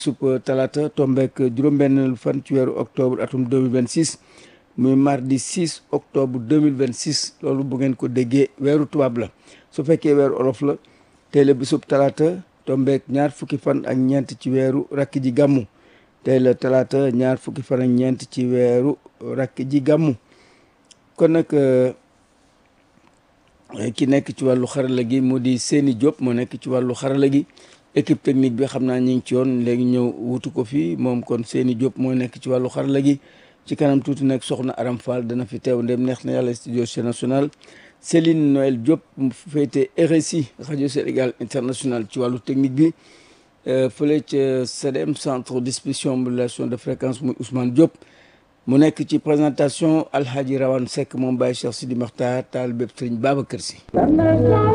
sup talaata tombeek juróom-benn fan ci weeru octobre atum 2026 muy mardi 6 octobre 2026 loolu bu ngeen ko déggee weeru tubaab la su fekkee weeru olof la tey la bisub talaata tombeek ñaar fukki fan ak ñeent ci weeru rakk ji gàmmu tey la talaata ñaar fukki fan ak ñeent ci weeru rakk ji gàmmu kon nag ki nekk ci wàllu xarala gi mu di Seni Diop moo nekk ci wàllu xarala gi équipe technique bi xam naa ñu ngi ci yoon léegi ñëw wutu ko fii moom kon Seni Diop moo nekk ci wàllu xarala gi ci kanam tuuti nag soxna Aram Fall dana fi teew ndem neex na yàlla studio Sen National Céline Noël Diop mu féete RSI rajo Sénégal international ci wàllu technique bi fële ca CDM centre distribution modulation de fréquence muy Ousmane Diop mu nekk ci présentation Alhaji Rawane Seck moom Baye Cheikh Sidi Makhtar taal bépp Sëriñ Babacar Sy